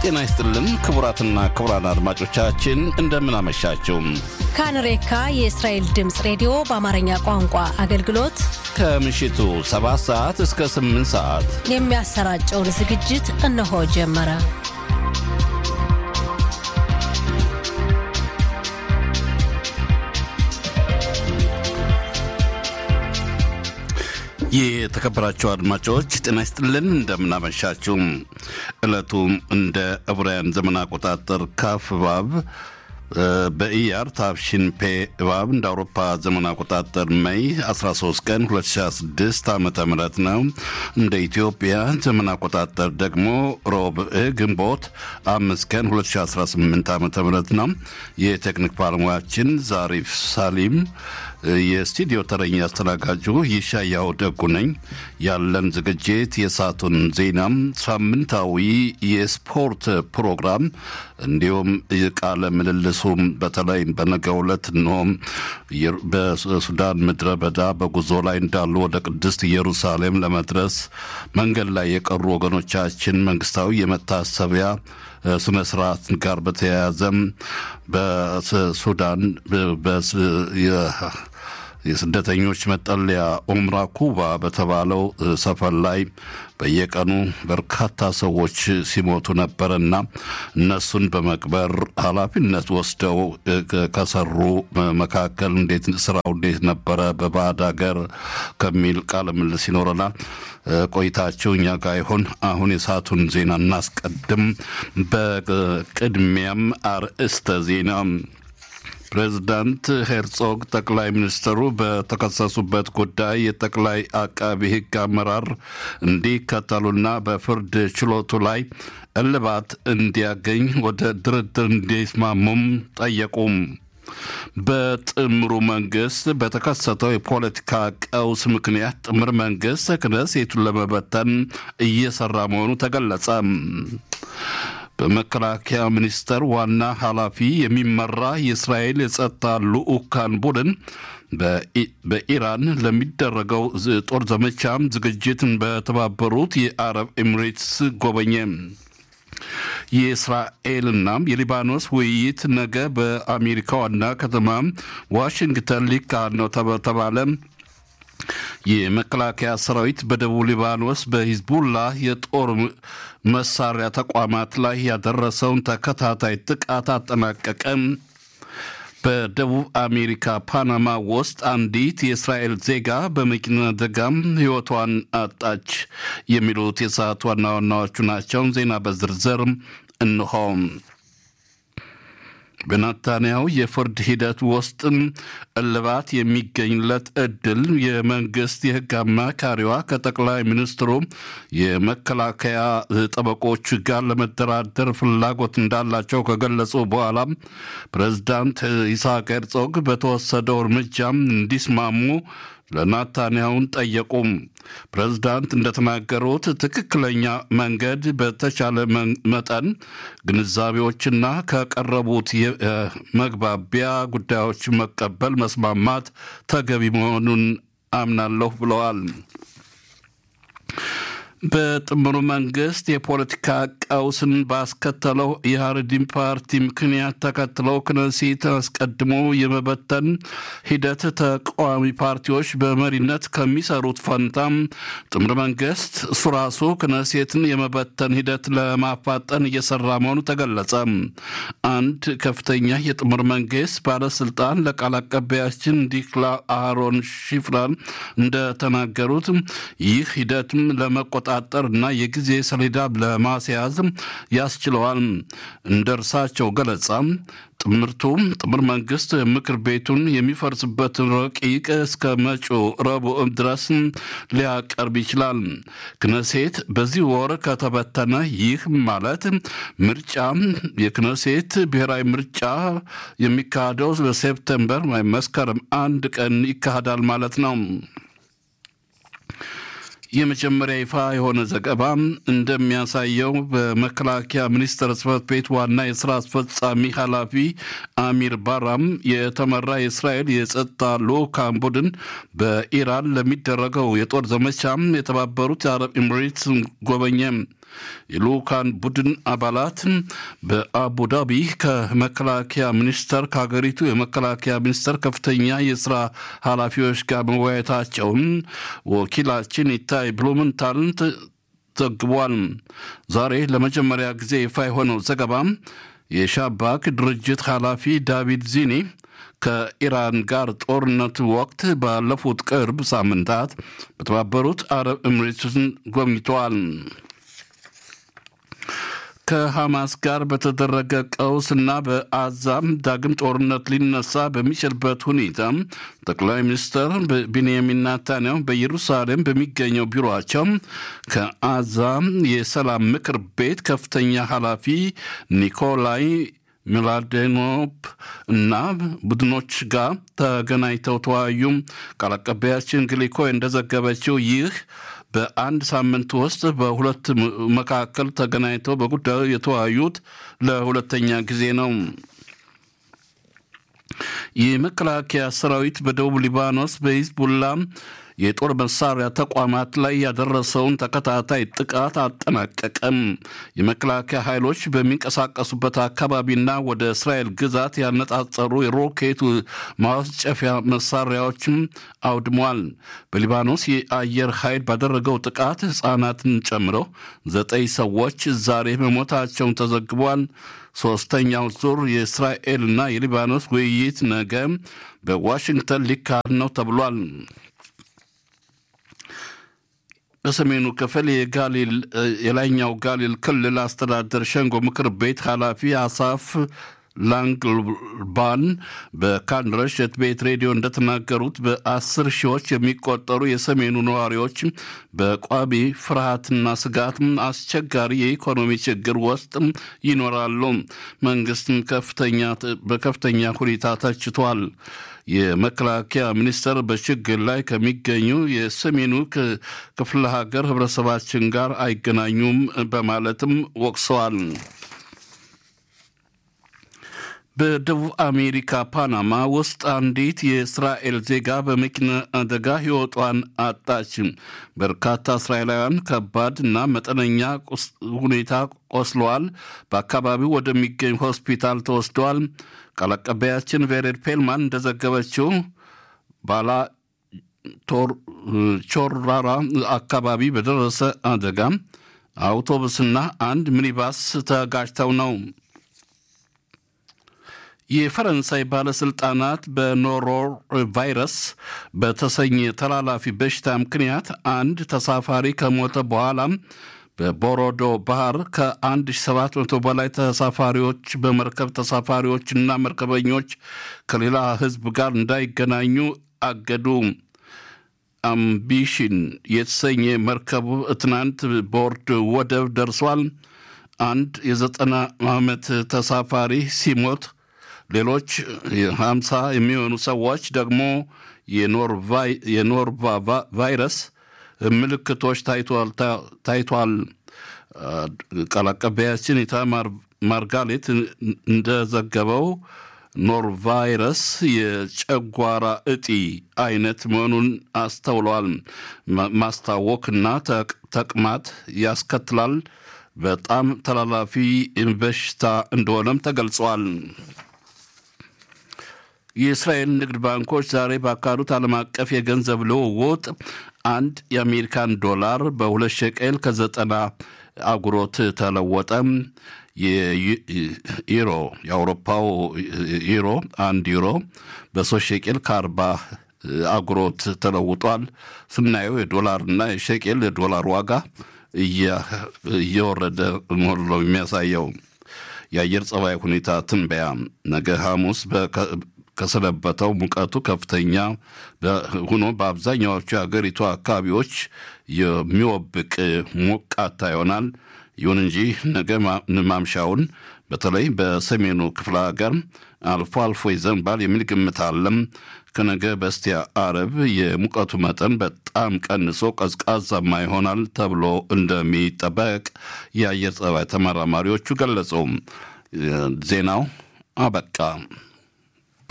ጤና ይስጥልን ክቡራትና ክቡራን አድማጮቻችን እንደምን አመሻችሁ። ካንሬካ የእስራኤል ድምፅ ሬዲዮ በአማርኛ ቋንቋ አገልግሎት ከምሽቱ 7 ሰዓት እስከ 8 ሰዓት የሚያሰራጨውን ዝግጅት እነሆ ጀመረ። የተከበራችሁ አድማጮች ጤና ይስጥልን እንደምናመሻችሁ። ዕለቱ እንደ ዕብራውያን ዘመን አቆጣጠር ካፍ ባብ በኢያር ታፍሽን ፔ እባብ እንደ አውሮፓ ዘመን አቆጣጠር ሜይ 13 ቀን 2026 ዓ ም ነው። እንደ ኢትዮጵያ ዘመን አቆጣጠር ደግሞ ሮብዕ ግንቦት አምስት ቀን 2018 ዓ ም ነው። የቴክኒክ ባለሙያችን ዛሪፍ ሳሊም፣ የስቱዲዮ ተረኛ አስተናጋጁ ይሻያው ደጉ ነኝ። ያለን ዝግጅት የሰዓቱን ዜናም፣ ሳምንታዊ የስፖርት ፕሮግራም እንዲሁም ቃለ ምልልሱም በተለይ በነገው ዕለት እንሆም በሱዳን ምድረ በዳ በጉዞ ላይ እንዳሉ ወደ ቅድስት ኢየሩሳሌም ለመድረስ መንገድ ላይ የቀሩ ወገኖቻችን መንግስታዊ የመታሰቢያ ስነ ስርዓት ጋር በተያያዘም በሱዳን የስደተኞች መጠለያ ኦምራ ኩባ በተባለው ሰፈር ላይ በየቀኑ በርካታ ሰዎች ሲሞቱ ነበርና እነሱን በመቅበር ኃላፊነት ወስደው ከሰሩ መካከል እንዴት ስራው እንዴት ነበረ በባዕድ ሀገር ከሚል ቃለ ምልልስ ይኖረናል። ቆይታቸው እኛ ጋር ይሆን። አሁን የሰዓቱን ዜና እናስቀድም። በቅድሚያም አርእስተ ዜና ፕሬዚዳንት ሄርጾግ ጠቅላይ ሚኒስትሩ በተከሰሱበት ጉዳይ የጠቅላይ አቃቢ ሕግ አመራር እንዲከተሉና በፍርድ ችሎቱ ላይ እልባት እንዲያገኝ ወደ ድርድር እንዲስማሙም ጠየቁም። በጥምሩ መንግስት በተከሰተው የፖለቲካ ቀውስ ምክንያት ጥምር መንግስት ክነሴቱን ለመበተን እየሰራ መሆኑ ተገለጸ። በመከላከያ ሚኒስቴር ዋና ኃላፊ የሚመራ የእስራኤል የጸጥታ ልዑካን ቡድን በኢራን ለሚደረገው ጦር ዘመቻም ዝግጅትን በተባበሩት የአረብ ኤሚሬትስ ጎበኘ። የእስራኤልና የሊባኖስ ውይይት ነገ በአሜሪካ ዋና ከተማ ዋሽንግተን ሊካሄድ ነው ተባለ። የመከላከያ ሰራዊት በደቡብ ሊባኖስ በሂዝቡላ የጦር መሳሪያ ተቋማት ላይ ያደረሰውን ተከታታይ ጥቃት አጠናቀቀ። በደቡብ አሜሪካ ፓናማ ውስጥ አንዲት የእስራኤል ዜጋ በመኪና አደጋም ሕይወቷን አጣች። የሚሉት የሰዓት ዋና ዋናዎቹ ናቸው። ዜና በዝርዝር እንሆም። በናታንያው የፍርድ ሂደት ውስጥም እልባት የሚገኝለት እድል የመንግስት የሕግ አማካሪዋ ከጠቅላይ ሚኒስትሩ የመከላከያ ጠበቆች ጋር ለመደራደር ፍላጎት እንዳላቸው ከገለጹ በኋላ ፕሬዚዳንት ይስሐቅ ሄርጾግ በተወሰደው እርምጃም እንዲስማሙ ለናታንያውን ጠየቁም። ፕሬዝዳንት እንደተናገሩት ትክክለኛ መንገድ በተቻለ መጠን ግንዛቤዎችና ከቀረቡት የመግባቢያ ጉዳዮች መቀበል፣ መስማማት ተገቢ መሆኑን አምናለሁ ብለዋል። በጥምሩ መንግስት የፖለቲካ ቀውስን ባስከተለው የሀረዲን ፓርቲ ምክንያት ተከትለው ክነሴት አስቀድሞ የመበተን ሂደት ተቃዋሚ ፓርቲዎች በመሪነት ከሚሰሩት ፈንታም ጥምር መንግስት እሱ ራሱ ክነሴትን የመበተን ሂደት ለማፋጠን እየሰራ መሆኑ ተገለጸ። አንድ ከፍተኛ የጥምር መንግስት ባለስልጣን ለቃል አቀባያችን ዲክላ አሮን ሽፍራን እንደተናገሩት ይህ ሂደትም ለመቆጣ ለመቆጣጠር እና የጊዜ ሰሌዳ ለማስያዝ ያስችለዋል። እንደ እርሳቸው ገለጻ ጥምርቱ ጥምር መንግስት ምክር ቤቱን የሚፈርስበትን ረቂቅ እስከ መጪው ረቡዕ ድረስ ሊያቀርብ ይችላል። ክነሴት በዚህ ወር ከተበተነ ይህ ማለት ምርጫ የክነሴት ብሔራዊ ምርጫ የሚካሄደው በሴፕተምበር መስከረም አንድ ቀን ይካሄዳል ማለት ነው። የመጀመሪያ ይፋ የሆነ ዘገባ እንደሚያሳየው በመከላከያ ሚኒስቴር ጽሕፈት ቤት ዋና የስራ አስፈጻሚ ኃላፊ አሚር ባራም የተመራ የእስራኤል የጸጥታ ልዑካን ቡድን በኢራን ለሚደረገው የጦር ዘመቻ የተባበሩት የአረብ ኤምሬትስ ጎበኘ። የልኡካን ቡድን አባላት በአቡዳቢ ከመከላከያ ሚኒስቴር ከሀገሪቱ የመከላከያ ሚኒስቴር ከፍተኛ የስራ ኃላፊዎች ጋር መወያየታቸውን ወኪላችን ይታይ ብሉምንታልን ዘግቧል። ዛሬ ለመጀመሪያ ጊዜ ይፋ የሆነው ዘገባ የሻባክ ድርጅት ኃላፊ ዳቪድ ዚኒ ከኢራን ጋር ጦርነት ወቅት ባለፉት ቅርብ ሳምንታት በተባበሩት አረብ ኤምሬትስን ጎብኝተዋል። ከሐማስ ጋር በተደረገ ቀውስና በአዛም ዳግም ጦርነት ሊነሳ በሚችልበት ሁኔታ ጠቅላይ ሚኒስትር ቢንያሚን ናታንያሁ በኢየሩሳሌም በሚገኘው ቢሮቸው ከአዛም የሰላም ምክር ቤት ከፍተኛ ኃላፊ ኒኮላይ ሚላዴኖፕ እና ቡድኖች ጋር ተገናኝተው ተወያዩ። ቃል አቀባያችን ግሊኮ እንደዘገበችው ይህ በአንድ ሳምንት ውስጥ በሁለት መካከል ተገናኝተው በጉዳዩ የተወያዩት ለሁለተኛ ጊዜ ነው። የመከላከያ ሰራዊት በደቡብ ሊባኖስ በሂዝቡላ የጦር መሳሪያ ተቋማት ላይ ያደረሰውን ተከታታይ ጥቃት አጠናቀቀም። የመከላከያ ኃይሎች በሚንቀሳቀሱበት አካባቢና ወደ እስራኤል ግዛት ያነጣጠሩ የሮኬት ማስጨፊያ መሳሪያዎችም አውድሟል። በሊባኖስ የአየር ኃይል ባደረገው ጥቃት ሕፃናትን ጨምሮ ዘጠኝ ሰዎች ዛሬ መሞታቸውን ተዘግቧል። ሶስተኛው ዙር የእስራኤልና የሊባኖስ ውይይት ነገ በዋሽንግተን ሊካሄድ ነው ተብሏል። በሰሜኑ ክፍል የጋሊል የላይኛው ጋሊል ክልል አስተዳደር ሸንጎ ምክር ቤት ኃላፊ አሳፍ ላንግልባን በካን ረሸት ቤት ሬዲዮ እንደተናገሩት በአስር ሺዎች የሚቆጠሩ የሰሜኑ ነዋሪዎች በቋሚ ፍርሃትና ስጋት አስቸጋሪ የኢኮኖሚ ችግር ውስጥ ይኖራሉ። መንግስትም በከፍተኛ ሁኔታ ተችቷል። የመከላከያ ሚኒስቴር በችግር ላይ ከሚገኙ የሰሜኑ ክፍለ ሀገር ህብረተሰባችን ጋር አይገናኙም በማለትም ወቅሰዋል። በደቡብ አሜሪካ ፓናማ ውስጥ አንዲት የእስራኤል ዜጋ በመኪና አደጋ ሕይወቷን አጣች። በርካታ እስራኤላውያን ከባድ እና መጠነኛ ሁኔታ ቆስለዋል። በአካባቢው ወደሚገኝ ሆስፒታል ተወስደዋል። ቃል አቀባያችን ቬሬድ ፔልማን እንደዘገበችው ባላ ቾራራ አካባቢ በደረሰ አደጋ አውቶቡስና አንድ ሚኒባስ ተጋጭተው ነው። የፈረንሳይ ባለስልጣናት በኖሮ ቫይረስ በተሰኘ ተላላፊ በሽታ ምክንያት አንድ ተሳፋሪ ከሞተ በኋላ በቦሮዶ ባህር ከ1700 በላይ ተሳፋሪዎች በመርከብ ተሳፋሪዎችና መርከበኞች ከሌላ ሕዝብ ጋር እንዳይገናኙ አገዱ። አምቢሽን የተሰኘ መርከብ ትናንት ቦርድ ወደብ ደርሷል። አንድ የዘጠና ዓመት ተሳፋሪ ሲሞት ሌሎች ሀምሳ የሚሆኑ ሰዎች ደግሞ የኖርቫ ቫይረስ ምልክቶች ታይቷል። ቃል አቀባያችን ኢታማር ማርጋሌት እንደዘገበው ኖርቫይረስ የጨጓራ እጢ አይነት መሆኑን አስተውለዋል። ማስታወክና ተቅማጥ ያስከትላል። በጣም ተላላፊ በሽታ እንደሆነም ተገልጿል። የእስራኤል ንግድ ባንኮች ዛሬ ባካሄዱት ዓለም አቀፍ የገንዘብ ልውውጥ አንድ የአሜሪካን ዶላር በሁለት ሸቀል ከዘጠና አጉሮት ተለወጠ። የዩሮ የአውሮፓው ዩሮ አንድ ዩሮ በሶስት ሸቄል ከአርባ አጉሮት ተለውጧል። ስናየው የዶላርና የሸቄል የዶላር ዋጋ እየወረደ መሆኑ ነው የሚያሳየው። የአየር ጸባይ ሁኔታ ትንበያ ነገ ሐሙስ ከሰነበተው ሙቀቱ ከፍተኛ ሆኖ በአብዛኛዎቹ የሀገሪቱ አካባቢዎች የሚወብቅ ሞቃታ ይሆናል። ይሁን እንጂ ነገ ማምሻውን በተለይ በሰሜኑ ክፍለ ሀገር አልፎ አልፎ ይዘንባል የሚል ግምት አለም። ከነገ በስቲያ አረብ የሙቀቱ መጠን በጣም ቀንሶ ቀዝቃዛማ ይሆናል ተብሎ እንደሚጠበቅ የአየር ጸባይ ተመራማሪዎቹ ገለጹ። ዜናው አበቃ።